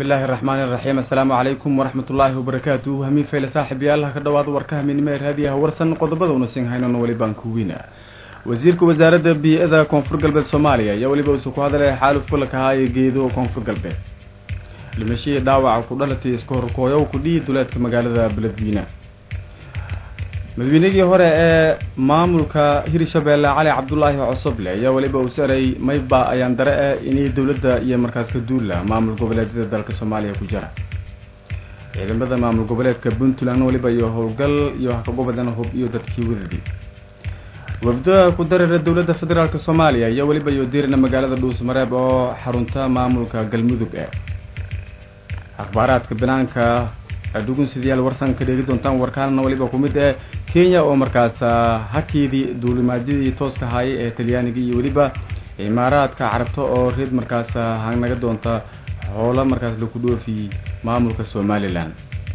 bismillaahi raxmaani raxiim assalaamu calaykum waraxmatullaahi wabarakaatu hamiin fayle saaxib yaalaha ka dhawaada warka hamiinimo ee raadiyaha warsan qodobada una siin haynon welibaan kuwiina wasiirka wasaaradda bii-ada koonfur galbeed soomaaliya ayaa weliba uusa ku hadlay xaaluf kulanka ahaaye geedo koonfur galbeed dhimashihii dhaawaca ku dhalatay iska horkooyow kudhihi duleedka magaalada beledweyne madaweynihii hore ee maamulka hirshabeelle cali cabdulaahi cosoble ayaa weliba uu saray mayba ayaan dare eh inay dowladda iyo markaas ka duula maamul goboleedyada dalka soomaaliya ku jira ciidamada maamul goboleedka puntland weliba iyo howlgal iyo hakagobadan hub iyo dadkii wadadii wafdaha ku dareera dowladda federaalk soomaaliya ayaa weliba iyo diirina magaalada dhuusmareeb oo xarunta maamulka galmudug ee akhbaaraadka banaanka dhugunsidayaal warsan ka dheegi doontaan warkaanna waliba ku mid ee kenya oo markaas hakeedii duulimaadyadii tooska haayay ee talyaaniga iyo weliba imaaraadka carabta oo reed markaas hanaga doonta hoola markaas laku dhoofi maamulka somalilan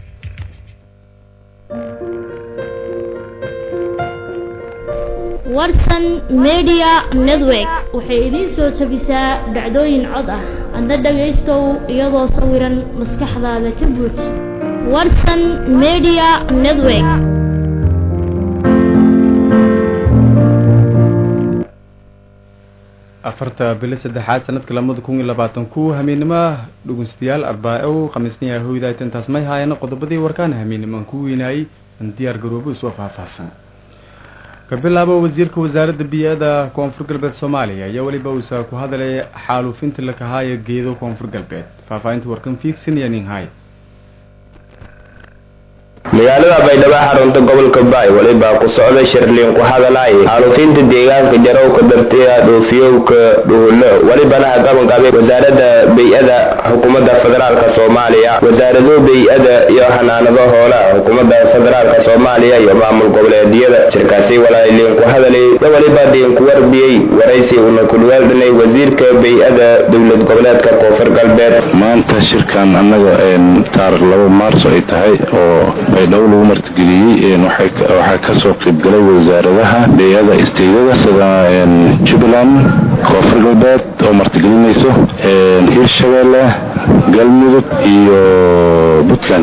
warsan media network waxay idiin soo jabisaa dhacdooyin cod ah adna dhagaystow iyadoo sawiran maskaxdaada ka buuj warsan media network afarta bili saddexaad sanadka lamada kun iyo labaatan ku hamiinimo dhugunsidayaal arbaa-ow khamiisniya hoydaay tantaas may haayana qodobadii warkaana hamiinimaan ku weynaayey an diyaar garoobo isoo faahfaahsan ka bilaabo wasiirka wasaaradda bii-ada koonfur galbeed soomaaliya ayaa weliba uusa ku hadlay xaaluufinta lakahaayo geedo koonfur galbeed faahfaahinta warkan fiigsanaya nin hay magaalada baydhabo xarunta gobolka baay weliba ku socda shirliin ku hadalay xaaluufinta deegaanka jarowka dartiya dhoofiyowka dhuhulo welibana hagabanqabay wasaaradda bay-ada xukuumadda federaalk soomaaliya wasaarado bay-ada iyo xanaanado hoola xukuumadda federaalk soomaaliya iyo maamul goboleedyada shirkaasi walaaliin ku hadalay da weliba diinku warbiyey waraysi una kulweeldhanay wasiirka bay-ada dowlad goboleedka koonfur galbeed maanta shirkan annaga taarikh laba maarso ay tahay oo baydhabo lagu martigeliyey waxaa kasoo qaybgalay wasaaradaha beeyada isteydada sida jubbaland koonfur galbeed oo martigelinayso hirshabeelle galmudug iyo puntland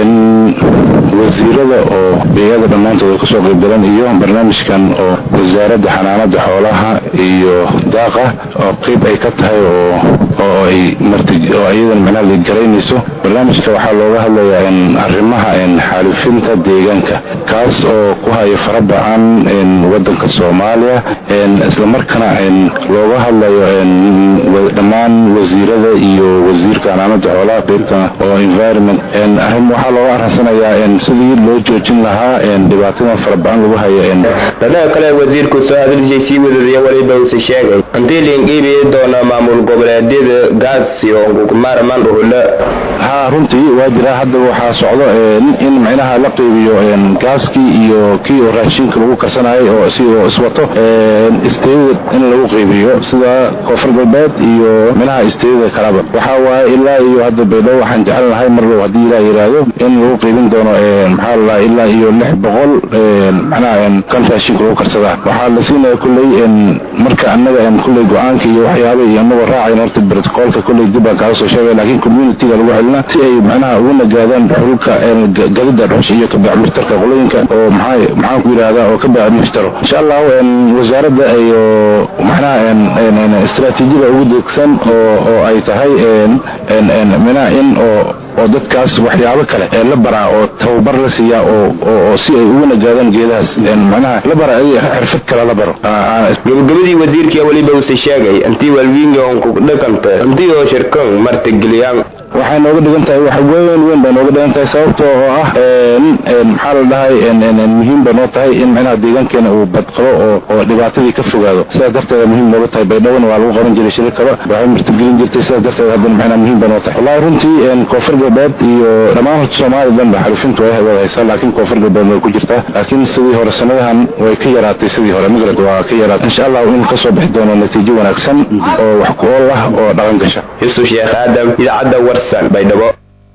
wasiirada oo beeyada dhammaantood kasoo qaybgalan iyo barnaamijkan oo wasaaradda xanaanada xoolaha iyo daaqa oo qeyb ay ka tahay oo ay oo iyadan macnaha ligaraynayso barnaamijka waxaa looga hadlayaa arrimaha xaalufinta deegaanka kaas oo ku haya faraba-an wadanka soomaaliya islamarkaana looga hadlayo dhammaan wasiirada iyo wasiirka xanaanada xoolaha qeybta oo environment arrin waxaa looga arransanayaa sidii loo joojin lahaa dhibaatadan faraba-an lagu haya dhanaha kale wasiirku soo hadalshay sii wadadaya weliba uuse sheegay hantii liinqiibiyi doona maamul goboleedyada gaas iyo kumaaraman dhuhulo ha runtii waa jiraa hadda waxaa socdo in micnaha la qeybiyo gaaskii iyo kii oo raashinka lagu karsanayay oo si oo iswato isteeyada in lagu qeybiyo sida koonfur galbeed iyo minaha isteeyada kalaba waxaa waaye ilaa iyo hadda baydhabo waxaan jecel lahay marlow haddii ilaa yidhaahdo in lagu qeybin doono maxaa lalaha ilaa iyo lix boqol macnaha kan raashinka lagu karsadaa waxaa la siinaya kulley marka annaga kulley go-aanka iyo waxyaaba iyo anagoo raacayn horta brotocoolka kulley dib baan kaaga soo sheegay laakiin communityga lagu celina si ay macnaha ugu nagaadaan xulka gadida dhuxusha iyo kabacmushtarka qolooyinka oo maxaa maxaan ku yidhahdaa oo ka bacmushtaro insha allahu wasaaradda iyo macnaha istraatiijiyada ugu deegsan oo oo ay tahay minaha in oo oo dadkaas waxyaabo kale ee la baraa oo tababar la siiyaa oo oo si ay ugu nagaadaan geedahaas macnaha la bara xirfad kale la baro gabagabadii wasiirkii weliba uuse sheegay intii walwiinga onku dhaqanta intii oo shirkan martigeliyaan waxay nooga dhigan tahay wax weyn weyn bay nooga dhigan tahay sababta oo ah maxaa la dhahay muhiim bay noo tahay in macnaha deegaankeena uu badqabo oo oo dhibaatadii ka fogaado sidaas darteeda muhiim nooga tahay baydhabona waa lagu qaban jiray shirikaba waxay martigelin jirtay sidaas darteed haddana macnaha muhiim bay noo tahay wallahi runtii koonfur galbeed iyo dhammaan horta soomaaliya ba xalufintu way wada haysaa laakiin koonfur galbeed way ku jirtaa laakiin sidii hore sanadahan way ka yaraatay sidii hore magarad waa ka yaraatay insha allah in kasoo bixi doono natiijo wanaagsan oo wax ku ool ah oo dhaqan gasha yusuf sheekh aadam idaacadda warsan baydhabo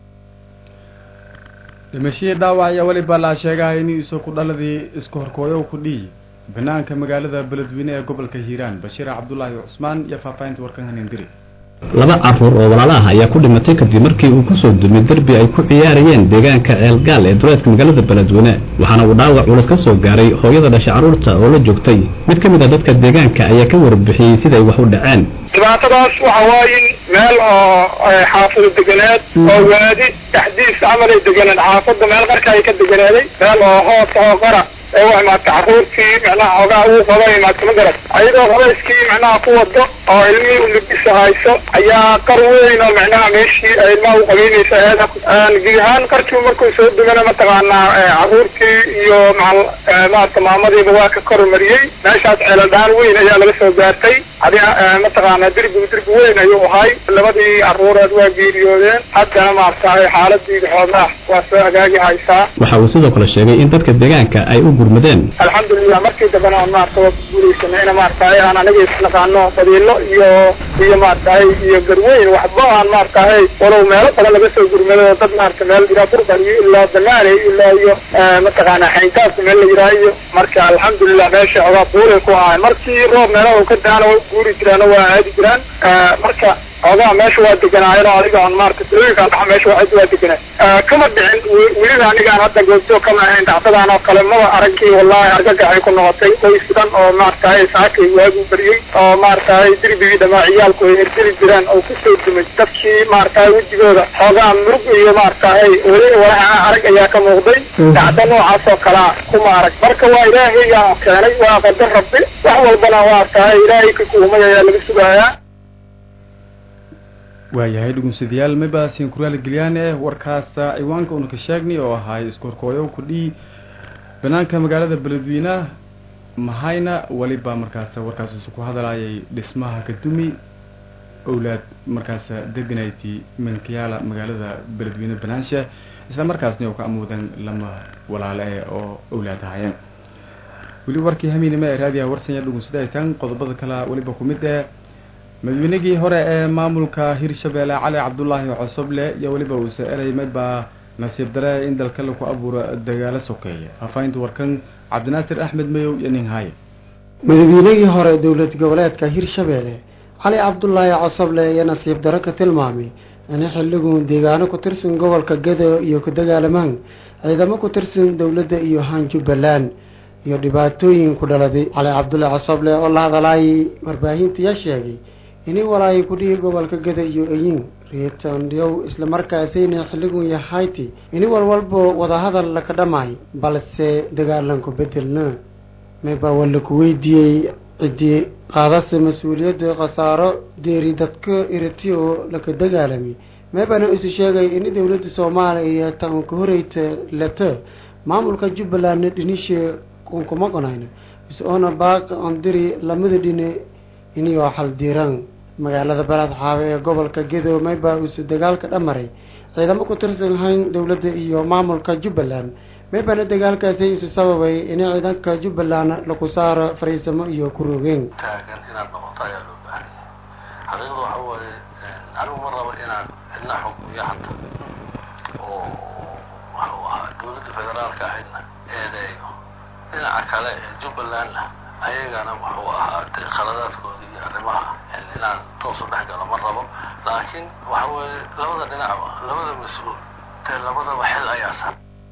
dhimashihii dhaawac ayaa weliba la sheegahay in isu ku dhaladii isku horkooyo ku dhihi banaanka magaalada beledweyne ee gobolka hiiraan bashiir cabdulaahi cusmaan iyo faahfaahinta warkan hanindiri laba caruur oo walaala ah ayaa ku dhimatay kadib markii uu kusoo dumay derbi ay ku ciyaarayeen deegaanka ceelgaal ee duleedka magaalada beledweyne waxaana uu dhaawac culus ka soo gaaray hooyada dhashay carruurta oo la joogtay mid ka mid a dadka deegaanka ayaa ka warbixiyey siday wax u dhaceen dhibaatadaas waxa waaye meel oo xaafado deganeed oo waadi dhexdiis camal ay deganeed xaafada meel qarka ay ka deganeeday meel oo hooska oo qara ee u imaadka carruurtii macnaha xoogaa uu qaba imaadka ma garat ayadoo qabayskii macnaha ku wado oo ilmihii ulibisa hayso ayaa qar weyn oo macnaha meeshii ay ilmaha u qabeynaysa eeda gid ahaan qarkii markuu soo dumana mataqaanaa carruurtii iyo maal maarata maamadiiba waa ka kormariyey meeshaas ceeladhaan weyn ayaa laga soo gaartay adi mataqaanaa derbigu derbi weyn ayuu ahay labadii carruureed waa geeriyoodeen haddana maaratahay xaaladii xoogaa waa soo hagaagi haysaa waxa uu sidoo kale sheegay in dadka deegaanka ay u gurmadeen alxamdulilah markii dambena aan maarata waa guulaysanay ina maaratahay aan anaga isnaqaano badiilo iyo iyo maaratahay iyo garweyn waxba aan maaratahay walow meelo badan laga soo gurmado oo dad maarata meel yiraa burban iyo ilaa banaaney ilaa iyo mataqaanaa xayntaabka meel la yiraa iyo marka alxamdulilah meesha ogaa buuray ku ahay markii roob meelaha ka daana way guuri jiraan oo waa aadi jiraan marka ogaa meesha waa deganaayeen oo adiga on maarata dalooyinkaan dhaxa meesha waa waa deganay kama dhicin weliba anigaan hadda goobjoog kama ahayn dhacdadaan oo kale maba aragkii wallahi argagaxay ku noqotay qoys dhan oo maaratahay saakay waagu bariyey oo maaratahay derbigii dhamaa ciyaalku ay herdeli jiraan oo kusoo dumay dadkii maaratahay wejigooda xoogaa murug iyo maaratahay weli walaha arag ayaa ka muuqday dhacdo noocaas oo kalea kuma arag marka waa ilaahay yaa keenay waa qadar rabbi wax walbana maaratahay ilaahay ka kuumay ayaa laga sugayaa waayahay dhugunsadayaal mabaasin kuraali gelyaane warkaasa ciwaanka una ka sheegnay oo ahay iskorkooyo kudhii banaanka magaalada beledweyneha mahayna weliba markaas warkaas usu ku hadlayay dhismaha kadumi owlaad markaas deganayti milkiyaala magaalada beledweyne banaanshe isla markaasna oo ka amuudan lama walaale eh oo owlaad ahayeen weli warkii hamiinima ee raadiyaha warsanya dhugunsada ay tan qodobada kale weliba ku mid eh madaweynigii hore ee maamulka hirshabeelle cali cabdulaahi cosoble iyo weliba uuse erey maybaa nasiib dare in dalka laku abuuro dagaalo sokeeya faahfaahinta warkan cabdinaasir axmed mayow iyo nin haaye madaweynigii hore dowlad goboleedka hirshabeelle cali cabdulaahi cosoble iyo nasiib daro ka tilmaamay in xilligu deegaano ku tirsan gobolka gado iyo ku dagaalamaan ciidamo ku tirsan dowladda iyo haan jubbaland iyo dhibaatooyin ku dhaladay cali cabdullaahi cosoble oo la hadalaayay warbaahintiyaa sheegay inay walaayo kudhihi gobolka gada iyo eyin reetondyow islamarkaasayna xilligun yahayti ini walwalbo wadahadal laka dhamay balse dagaalanku bedelna mayba waa laku weydiiyey ciddii qaadase mas-uuliyadda khasaaro deeri dadka irati oo laka dagaalamay maybana isu sheegay in dowladda soomaaliya tan ka horeyta leto maamulka jubbalandna dhinishe kunkuma qonayna is-oona baaq ondiri lamada dhine iniyoo xaldiran magaalada balaad xaabe ee gobolka gedo mayba uuse dagaalka dhamaray ciidamo ku tirsan hayn dowladda iyo maamulka jubbaland maybana dagaalkaasi isu sababay in ciidanka jubbaland lagu saaro fariisamo iyo kurogeen taagan inaad noqoto ayaa loo baahan yahay xaqiiqda waxa waaye anigu ma rabo inaan cidna xukumiyo hata oo waxuu ahaa dowladda federaalka ahaydna eedeeyo dhinaca kale ee jubbalandna ayagana wuxuu ahaa de khaladaadkooda iyo arrimaha inaan toos u dhex galo ma rabo laakiin waxa weeye labada dhinacba labada mas-uul dee labadaba xil ayaa sar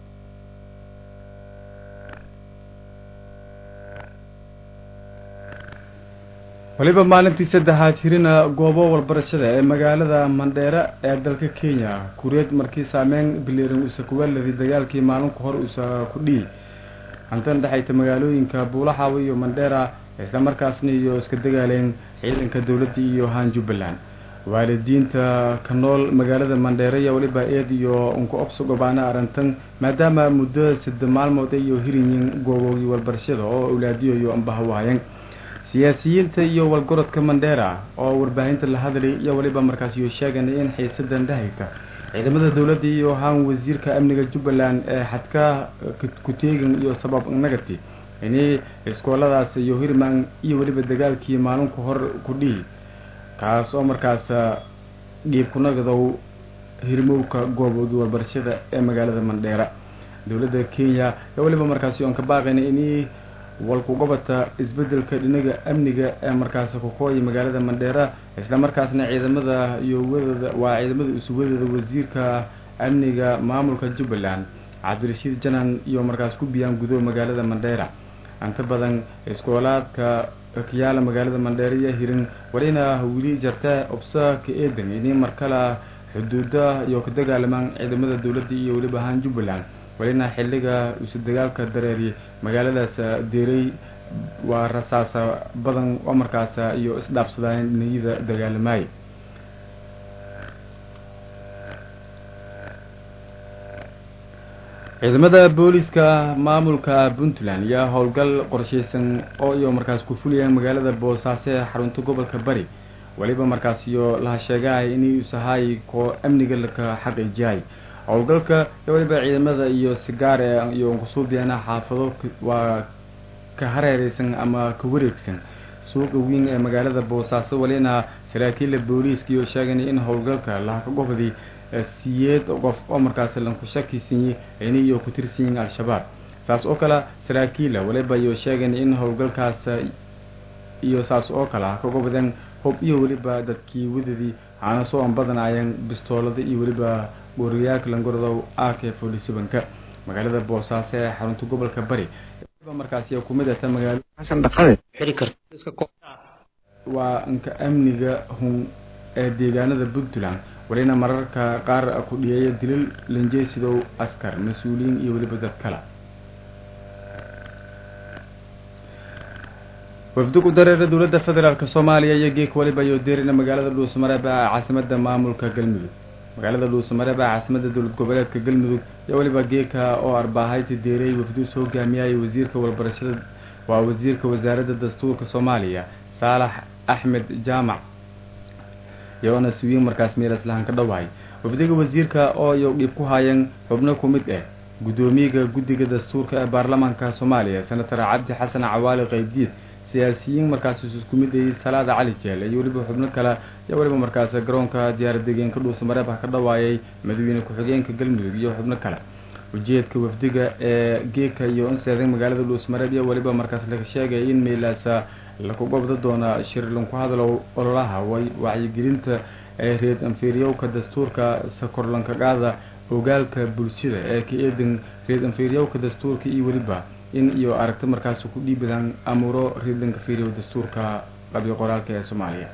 waliba maalintii saddexaad hirina goobo walbarashada ee magaalada mandheere ee dalka kenya kureed markii saameyn biliran usa kuwaladi dagaalkii maalinku hor usa ku dhihi hantan dhexayta magaalooyinka buulaxaawa iyo mandheera isla markaasna iyo iska dagaaleen ciidanka dowladda iyo haan jubbaland waalidiinta ka nool magaalada mandheere iyo weliba eed iyo unka obso gobaana arrintan maadaama muddo sadde maalmood iyo hirinyin gooboogii walbarashada oo awlaadiyo iyo ambahawaayeen siyaasiyiinta iyo walgorodka mandheera oo warbaahinta la hadlay iyo weliba markaas iyo sheeganay in xiisadan dhahayka ciidamada dowladda iyo haan wasiirka amniga jubbaland ee xadka ku-teegan iyo sabab nagati inay iskooladaas iyo hirman iyo weliba dagaalkii maalinku hor ku dhihi kaas oo markaas dhiib kunagadow hirmowka gooboogii walbarashada ee magaalada mandheera dowladda kenya ee weliba markaasi oon ka baaqayna inay walkugobata isbedelka dhinaga amniga ee markaasi kukooya magaalada mandheera isla markaasna ciidamada iyo wadooda waa ciidamada isuwadooda wasiirka amniga maamulka jubbaland cabdirashiid janan iyo markaas ku biyaan gudo magaalada mandheera inta badan iskoolaadka kayaala magaalada mandheera iyo hirin walina weli jarta obsa ka eedan ini markala xuduuda iyo ka dagaalamaan ciidamada dowladda iyo weliba ahaan jubbaland walina xiliga isu dagaalka dareeri magaaladaas deeray waa rasaasa badan oo markaas iyo isdhaafsadaan niyada dagaalamaay ciidamada booliska maamulka puntland ayaa howlgal qorsheysan oo iyo markaas ku fulayaan magaalada boosaaso ee xarunta gobolka bari weliba markaas iyo laha sheegahay inay usahay koo amniga laka xaqiijiyahay howlgalka weliba ciidamada iyo sigaar iyo kusuubiyaana xaafado waa ka hareereysan ama ka wareegsan suuqa weyn ee magaalada boosaaso walina saraakiila booliiska iyo sheegan in howlgalka lahaka gobodi siyeed qof oo markaasi lanku shakisanyi ini iyo ku tirsan yihiin al-shabaab saas oo kale saraakiila waliba iyo sheegan in howlgalkaas iyo saas oo kale ha ka gobodeen hub iyo weliba dadkii wadadii aana soo an badanayeen bistoolada iyo weliba gooriyaalka langorodow ak forty sevenka magaalada boosaaso ee xarunta gobolka bari markaasi kumid ata magaalo xasan dhaqade xiri karta waa inka amniga hun ee deegaanada puntland walina mararka qaar ku dhiyeeya dilal lanjeesidow askar mas-uuliyiin iyo weliba dad kale wafdi ku dareera dowladda federaalk soomaaliya iyo geek waliba iyo deerina magaalada dhuusamareeb ee caasimada maamulka galmudug magaalada dhuusamareeb ee caasimada dowlad goboleedka galmudug iyo weliba geeka oo arbaahayti deerey wafdi usoo hogaamiyay wasiirka walbarashada waa wasiirka wasaaradda dastuurka soomaaliya saalax axmed jaamac iyagoona siwiin markaas meelaslahan ka dhawahay wafdiga wasiirka oo iyo dhiib ku haayeen xubno ku mid ah guddoomiyaga guddiga dastuurka ee baarlamaanka soomaaliya senator cabdi xasan cawaali qaybdiid siyaasiyiin markaas isku mid ayay salaada cali jeel iyo weliba xubno kale iyo weliba markaas garoonka diyaaradegeenka dhuusamareeb ah ka dhawaayay madaxweyne ku-xigeenka galmudug iyo xubno kale ujeedka wafdiga ee geeka iyo inseedan magaalada dhuusmareeb iyo weliba markaas laga sheegay in meelaasa laku gobda doona shir lanku hadlo ololaha wacyigelinta ee reed anfiiryowka dastuurka sakorlankagaada ogaalka bulshada ee ka eedan reed anfiiryowka dastuurka iyo weliba in iyo aragti markaas ku dhiibadaan amuuro reedlanka fiiriyow dastuurka qabyo qoraalka ee soomaaliya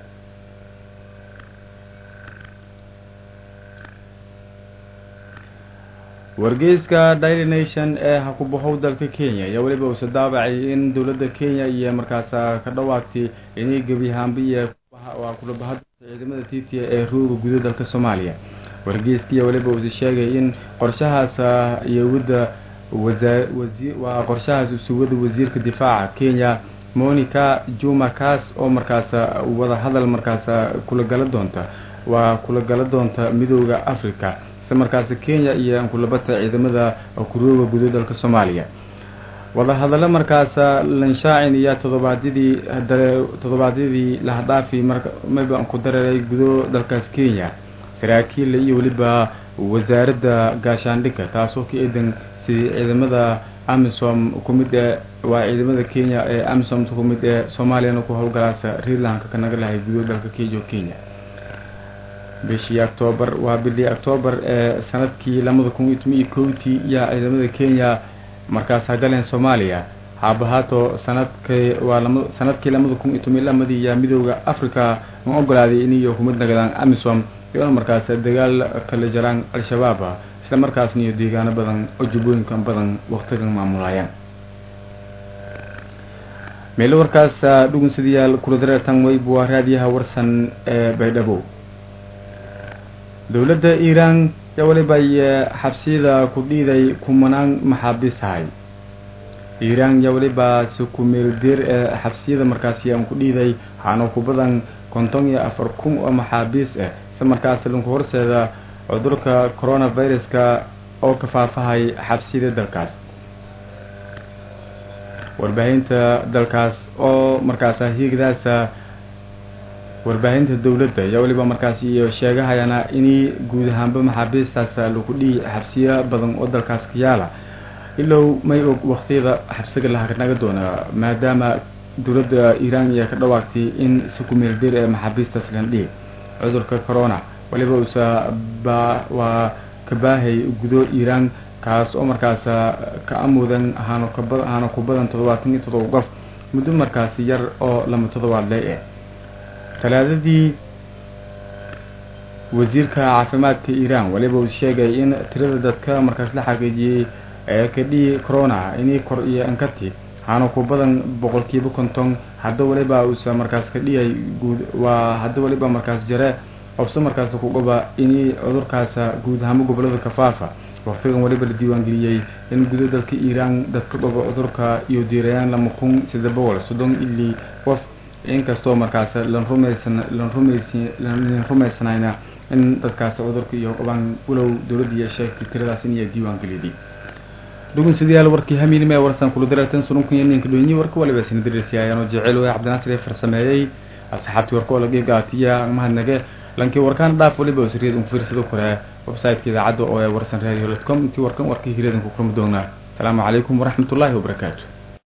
wargeyska daily nation ee hakubahow dalka kenya ayaa weliba uuse daabacay in dowladda kenya iyo markaas ka dhawaagtay inay gebiyahaanbiya waa kulabahada ciidamada titia ee rooga guda dalka soomaaliya wargeyskiiya weliba uuse sheegay in qorshahaas iyowada waa qorshahaas usuwada wasiirka difaaca kenya monica juma kaas oo markaas wada hadal markaas kula gala doonta waa kula gala doonta midooda africa markaas kenya iyo ankulabata ciidamada kurooga gudo dalka soomaaliya wadahadallo markaas lanshaacin iyo todobaadyadii toddobaadyadii lahadhaafi mayba ku dareeray gudo dalkaas kenya saraakiil iyo weliba wasaaradda gaashaandhigga taasoo ka eedan sidii ciidamada amisom ku mid ee waa ciidamada kenya ee amisom ku mid ee soomaaliyana ku howlgalaasa reerlandka kanaga lahay gudo dalka kejo kenya bishii octoobar waa bishii octoobar ee sanadkii labada kun iyo toban iyo kowtii yaa ciidamada kenya markaas hagaleen soomaaliya haabahaato sanadkii waa lama sanadkii labada kun iyo toban iyo lamadii yaa midooda africa ma ogolaaday iniyo kumid nagadaan amisom iyona markaas dagaal kala jaraan al-shabaab isla markaasna iyo deegaano badan oo jubbooyinka badan waktigan maamulayaan meelo warkaas dhugunsadayaal kula dareertan weyb waa raadiyaha warsan ee baydhabo dowladda iiraan yaa weliba xabsiyada ku dhiiday kumanaan maxaabiisahay iiraan yaa weliba si ku meeldeer ee xabsiyada markaasi aan ku dhiiday waxaana ku badan konton iyo afar kun oo maxaabiis ah si markaas lanku horseeda cudurka coronaviruska oo ka faafahay xabsiyada dalkaas warbaahinta dalkaas oo markaasa hiigdaasa warbaahinta dowladda ayaa weliba markaas iyo sheegahayana inay guud ahaanba maxaabiistaas lagu dhihi xabsiyo badan oo dalkaas ka yaala ilow may og waktiyada xabsiga lahanaga doona maadaama dowladda iiraan iyo ka dhawaagtay in si kumeel dir ee maxaabiistaas landhigi cudurka corona waliba uusa ba waa ka baahay gudo iiraan kaas oo markaas ka amudan ahaano kaba ahaano ku badan toddobaatan iyo toddoba qof muddo markaasi yar oo lama toddobaad le eh talaadadii wasiirka caafimaadka iiraan waliba uu sheegay in tirada dadka markaas la xaqiijiyey ee kadhii corona inay kor iyo ankati haana ku badan boqolkiiba konton hadda waliba uusa markaas ka dhiyay guud waa hadda waliba markaas jare obse markaas kugoba inay cudurkaasa guud ahaamo gobolada kafaafa waqtigan waliba la diiwaangeliyey in gudo dalka iiraan dadka gobo cudurka iyo diirayaan lama kun saddex boqol soddon ilii qof inkastoo markaas lan rumaysan lan rumays lan rumaysanayna in dadkaas cudurka iyo qabaan walow dowladdiiya sheegtay tiradaas in iya diiwaangeliyay dhugunsidayaal warkii hamiinima ee warsan kula dareertan sununkan iyo ninka dhoonyi warka waliba sina dirisiyaayano jecel way cabdinaasir ee farsameeyey asxaabtii warka oo laga gaatiya mahadnage lankii warkaan dhaaf waliba usriyad un fiirsado kore website-ka idaacadda oo ee warsan radio com intii warkan warkii hireedan ku kulmi doonaa asalaamu calaykum waraxmatullaahi wabarakaatu